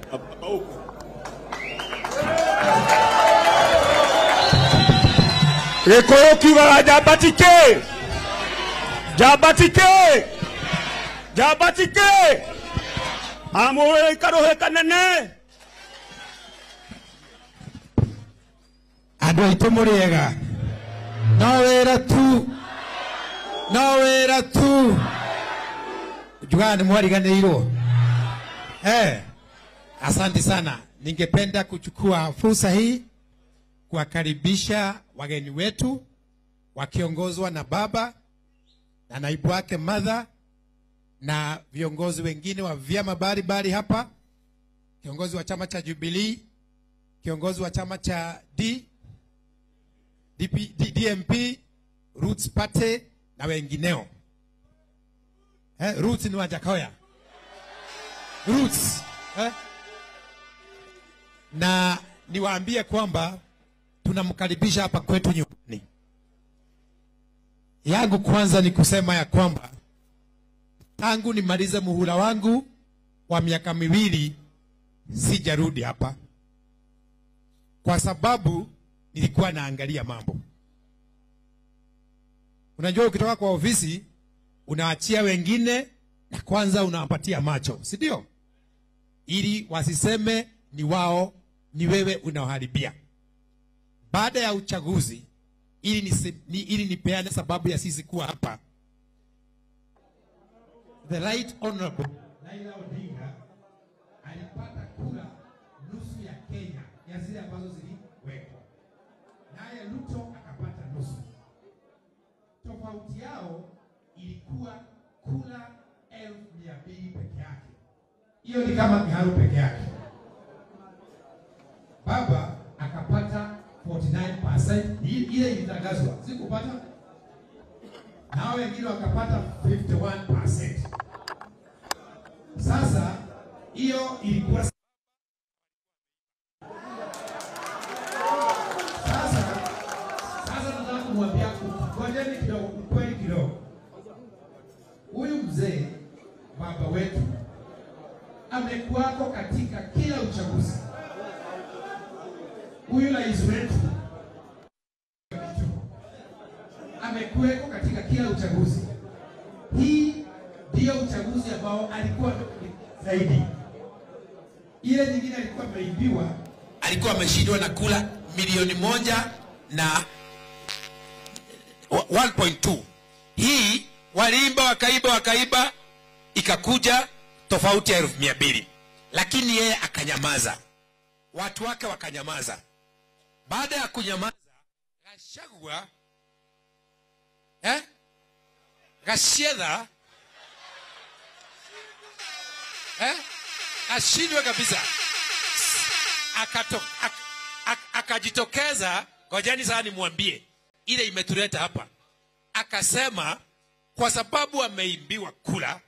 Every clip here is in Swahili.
Hapa huko. Gĩkũyũ kiugaga njambatike njambatike njambatike amũĩ karũhĩ kanene andå aitå må rä ega no wä ra tu no wä ra tu njugaga nä mwariganä irwo eh, asante sana ningependa kuchukua fursa hii kuwakaribisha wageni wetu wakiongozwa na baba na naibu wake madha na viongozi wengine wa vyama mbalimbali hapa kiongozi wa chama cha jubilii kiongozi wa chama cha D, DP, D, DMP, Roots Party na wengineo. Eh, Roots ni Wajakoya. Roots. Eh? Na niwaambie kwamba tunamkaribisha hapa kwetu nyumbani. Yangu kwanza ni kusema ya kwamba tangu nimalize muhula wangu wa miaka miwili sijarudi hapa kwa sababu nilikuwa naangalia mambo. Unajua, ukitoka kwa ofisi unaachia wengine na kwanza unawapatia macho, si ndio? Ili wasiseme ni wao, ni wewe unaoharibia. Baada ya uchaguzi, ili, nisi, ni, ili nipeane sababu ya sisi kuwa hapa, the right honorable Raila Odinga alipata kura nusu ya Kenya ya zile ambazo ziliwekwa, naye Ruto akapata nusu. Tofauti yao ilikuwa kura elfu mia mbili peke yake. Hiyo ni kama kiharu peke yake. Baba akapata 49%, i- ile ilitangazwa, sikupata nao wengine wakapata 51%. Sasa hiyo ilikuwa Sasa sasa nataka kumwambia ngojeni kidogo, ukweli kidogo. Huyu mzee baba wetu amekuwako katika kila uchaguzi. Huyu rais wetu amekuweko katika kila uchaguzi. Hii ndiyo uchaguzi ambao alikuwa zaidi. Ile nyingine alikuwa ameibiwa, alikuwa ameshindwa na kula milioni moja na wa- 1.2. Hii waliimba wakaiba wakaiba, ikakuja tofauti ya elfu mia mbili, lakini yeye akanyamaza, watu wake wakanyamaza. Baada ya kunyamaza, Gachagua eh? Gachedha eh? ashindwe kabisa akato, ak, ak, akajitokeza ngojeni sasa nimwambie ile imetuleta hapa akasema kwa sababu wameimbiwa kula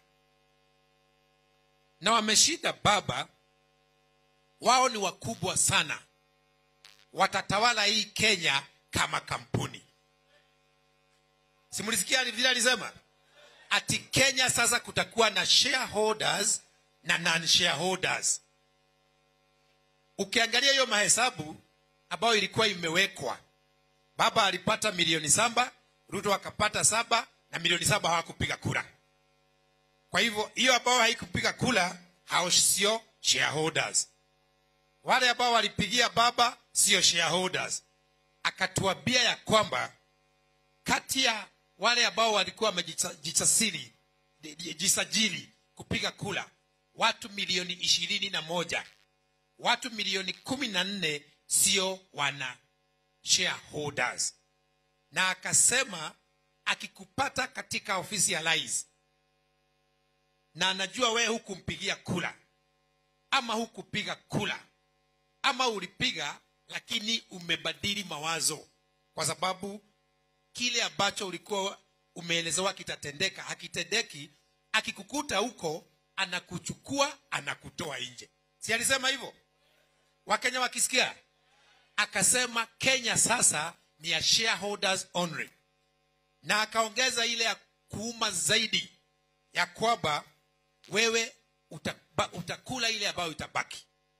na wameshinda baba wao ni wakubwa sana watatawala hii kenya kama kampuni simulisikia vile alisema ati kenya sasa kutakuwa na shareholders na non shareholders ukiangalia hiyo mahesabu ambayo ilikuwa imewekwa baba alipata milioni saba ruto akapata saba na milioni saba hawakupiga kura kwa hivyo hiyo ambao haikupiga kura hao sio shareholders wale ambao walipigia baba sio shareholders akatuambia ya kwamba kati ya wale ambao walikuwa wamejisajili jisajili kupiga kura watu milioni ishirini na moja watu milioni kumi na nne sio wana shareholders na akasema akikupata katika ofisi ya rais na anajua wewe hukumpigia kula ama hukupiga kula ama ulipiga lakini umebadili mawazo kwa sababu kile ambacho ulikuwa umeelezewa kitatendeka hakitendeki akikukuta huko anakuchukua anakutoa nje si alisema hivyo wakenya wakisikia akasema kenya sasa ni ya shareholders only na akaongeza ile ya kuuma zaidi ya kwamba wewe utaba, utakula ile ambayo itabaki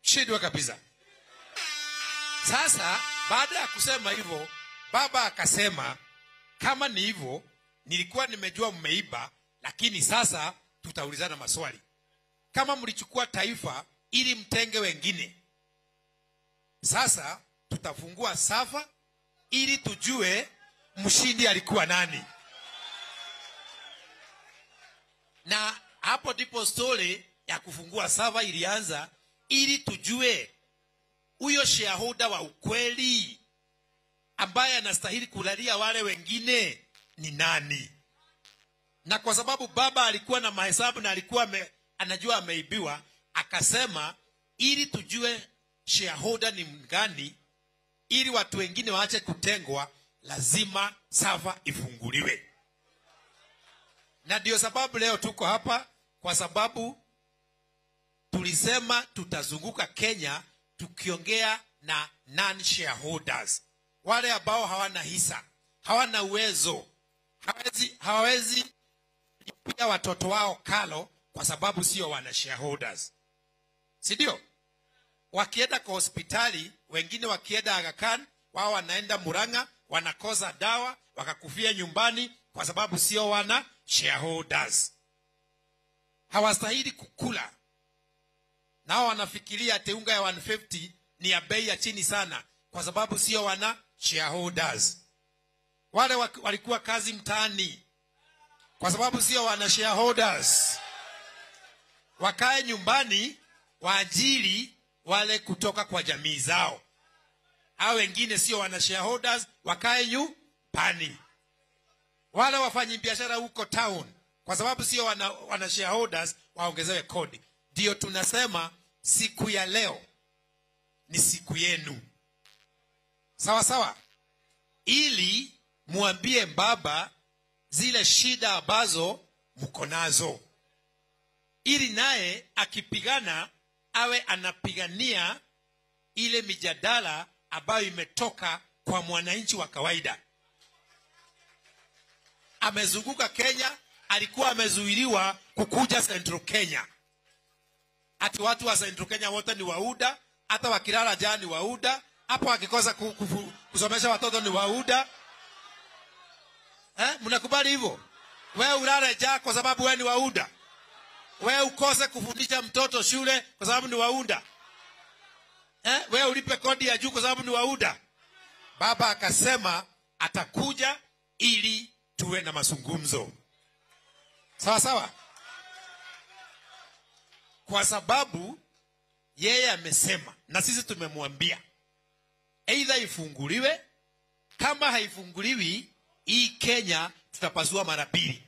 shindwa kabisa sasa baada ya kusema hivyo baba akasema kama ni hivyo nilikuwa nimejua mmeiba lakini sasa tutaulizana maswali kama mlichukua taifa ili mtenge wengine sasa tutafungua safa ili tujue mshindi alikuwa nani na hapo ndipo stori ya kufungua sava ilianza ili tujue huyo shareholder wa ukweli ambaye anastahili kulalia wale wengine ni nani na kwa sababu baba alikuwa na mahesabu na alikuwa ame, anajua ameibiwa akasema ili tujue shareholder ni mgani ili watu wengine waache kutengwa lazima sava ifunguliwe na ndio sababu leo tuko hapa kwa sababu tulisema tutazunguka kenya tukiongea na non shareholders wale ambao hawana hisa hawana uwezo hawezi, hawawezi lipia watoto wao kalo kwa sababu sio wana shareholders si ndio wakienda kwa hospitali wengine wakienda agakan wao wanaenda muranga wanakosa dawa wakakufia nyumbani kwa sababu sio wana shareholders hawastahili kukula nao wanafikiria ati unga ya 150 ni ya bei ya chini sana kwa sababu sio wana shareholders wale wa- walikuwa kazi mtaani kwa sababu sio wana shareholders wakae nyumbani waajiri wale kutoka kwa jamii zao au wengine sio wana shareholders wakae nyumbani wale wafanyi biashara huko town kwa sababu sio wana, wana shareholders waongezewe kodi ndio tunasema siku ya leo ni siku yenu sawa sawa ili mwambie baba zile shida ambazo mko nazo ili naye akipigana awe anapigania ile mijadala ambayo imetoka kwa mwananchi wa kawaida amezunguka kenya alikuwa amezuiliwa kukuja central kenya ati watu wa central kenya wote ni wauda hata wakilala jaa ni wauda hapo wakikosa ku- kufu- kusomesha watoto ni wauda eh? mnakubali hivyo wewe ulale jaa kwa sababu wewe ni wauda wewe ukose kufundisha mtoto shule kwa sababu ni wauda eh? wewe ulipe kodi ya juu kwa sababu ni wauda baba akasema atakuja ili tuwe na mazungumzo sawa sawa kwa sababu yeye amesema na sisi tumemwambia eidha ifunguliwe kama haifunguliwi hii kenya tutapasua mara mbili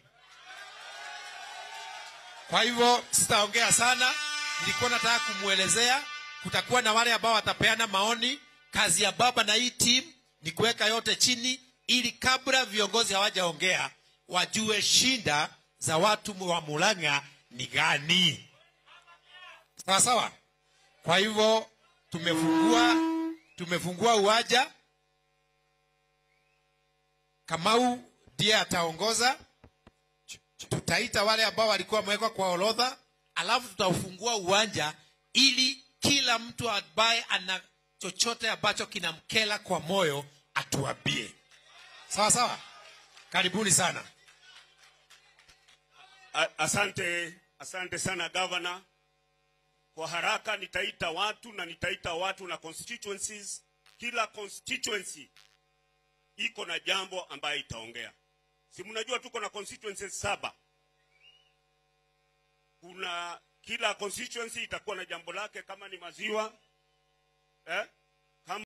kwa hivyo sitaongea sana nilikuwa nataka kumwelezea kutakuwa na wale ambao watapeana maoni kazi ya baba na hii team ni kuweka yote chini ili kabla viongozi hawajaongea wajue shinda za watu wa mulanga ni gani sawa sawa kwa hivyo tumefungua tumefungua uwanja kamau ndiye ataongoza tutaita wale ambao walikuwa wamewekwa kwa orodha alafu tutaufungua uwanja ili kila mtu ambaye ana chochote ambacho kinamkela kwa moyo atuambie sawa sawa karibuni sana A- Asante, asante sana gavana. Kwa haraka nitaita watu na nitaita watu na constituencies. Kila constituency iko na jambo ambayo itaongea. Si mnajua tuko na constituencies saba. Kuna kila constituency itakuwa na jambo lake, kama ni maziwa eh?